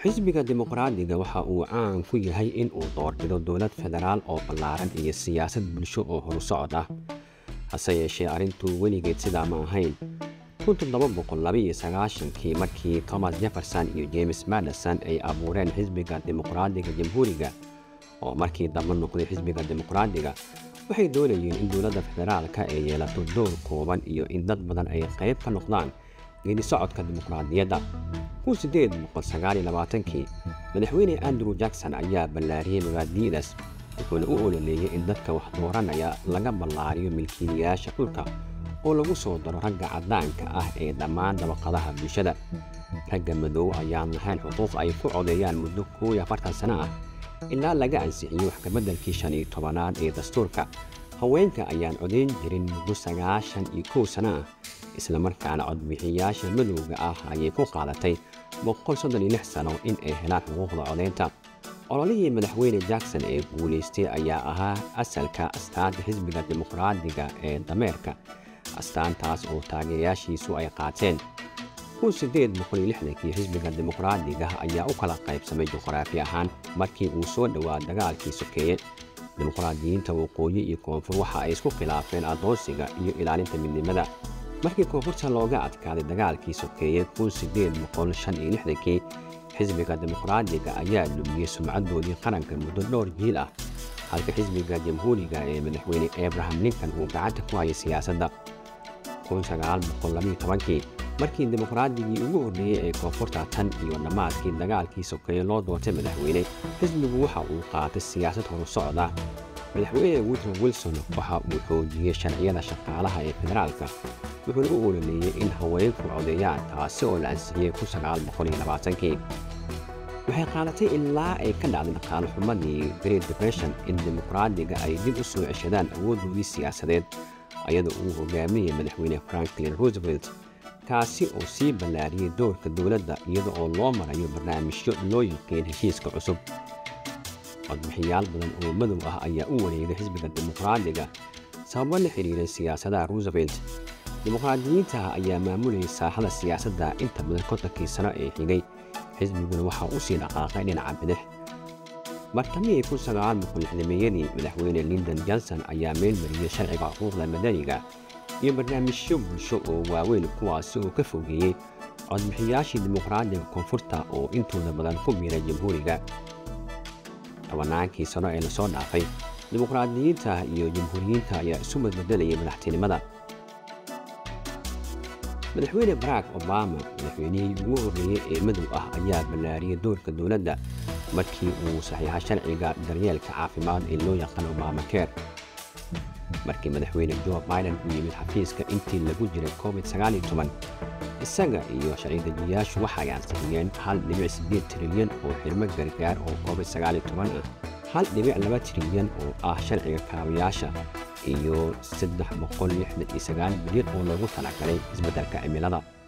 xisbiga dimuqraadiga waxa uu caan ku yahay in uu doorbido dowlad federaal oo ballaaran iyo siyaasad bulsho oo horusocod ah hase yeeshee arrintu weligeed sidaa ma ahayn kii markii thomas jefferson iyo james madison ay abuureen xisbiga dimuqraadiga jamhuuriga oo markii dambe noqday xisbiga dimuqraadiga waxay doonayeen in dowladda federaalka ay yeelato door kooban iyo in dad badan ay qayb ka noqdaan geedi socodka dimuqraadiyadda kii madaxweyne andrew jackson ayaa ballaariyey mabaadi'daas wuxuuna u ololeeyey in dadka wax dooranaya laga ballaariyo milkiilayaasha dhulka oo lagu soo daro ragga caddaanka ah ee dhammaan dabaqadaha bulshada ragga madow ayaan lahayn xuquuq ay ku codeeyaan muddo koow iyo afartan sano ah ilaa laga ansixiyey wax kabeddelkii shan iyo tobanaad ee dastuurka haweenka ayaan codayn jirin muddo sagaashan iyo kow sano ah islamarkaana codbixiyayaasha madowga ah ayay ku qaadatay sano in ay helaan xuquuqda codaynta ololihii madaxweyne jackson ee guulaystay ayaa ahaa asalka astaanta xisbiga dimuqraadiga ee dameerka astaantaas oo taageerayaashiisu ay qaateen kii xisbiga dimuqraadiga ayaa u kala qaybsamay juqraafi ahaan markii uu soo dhowaa dagaalkii sokeeye dimuqraadiyiinta waqooyi iyo koonfur waxa ay isku khilaafeen addoonsiga iyo ilaalinta midnimada markii koonfurta looga adkaaday dagaalkii sokeeye kii xisbiga dimuqraadiga ayaa lumiyey sumcaddoodii qaranka muddo dhowr jiil ah halka xisbiga jamhuuriga ee madaxweyne abraham lincoln uu gacanta ku hayay siyaasadda kii markii dimuqraadigii ugu horreeyey ee koonfurta tan iyo dhammaadkii dagaalkii sokeeye loo doortay madaxweyne xisbigu waxa uu qaatay siyaasad horusocda madaxweyne woodrow wilson waxa uu xoojiyey sharciyada shaqaalaha ee federaalka wuxuuna u ololeeyey in haweenku codeeyaan taasi oo la ansixiyey kii waxay qaadatay ilaa ay ka dhacday dhaqaale xumadii great depression in dimuqraadiga ay dib u soo ceshadaan awooddoodii siyaasadeed ayadoo uu hogaaminayay madaxweyne franklin roosevelt kaasi oo sii ballaariyey doorka dowladda iyada oo loo marayo barnaamijyo loo yiqiin heshiiska cusub codbixiyaal badan oo madow ah ayaa u wareegay xisbiga dimuqraadiga sababo la xidhiiray siyaasadaha roosevelt dimuqraadiyiinta ayaa maamulayay saaxada siyaasadda inta badan kontankii sano ee xigay xisbiguna waxaa u sii dhaqaaqay dhinaca bidix bartamihii meeyadii madaxweyne lindon johnson ayaa meelmariyey sharciga xuquuqda madaniga iyo barnaamijyo bulsho oo waaweyn kuwaasi oo ka fogeeyey codbixiyaashii dimuqraadiga koonfurta oo intooda badan ku biiray jamhuuriga tobannaankii sano ee lasoo dhaafay dimuqraadiyiinta iyo jamhuuriyiinta ayaa isu badbedelayay madaxtinimada madaxweyne barack obama madaxweynihii ugu horreeyey ee madow ah ayaa ballaariyey doorka dowladda markii uu saxiixa sharciga daryeelka caafimaad ee loo yaqaan obamakeer markii madaxweyne jo biden uu yimid xafiiska intii lagu jiray covid isaga iyo sharci-dejiyayaashu waxay ansixiyeen trilyan oo xirmo gargaar oo covid ah trilyan oo ah sharciga kaabayaasha iyo bilyan oo loogu talagalay isbeddelka cimilada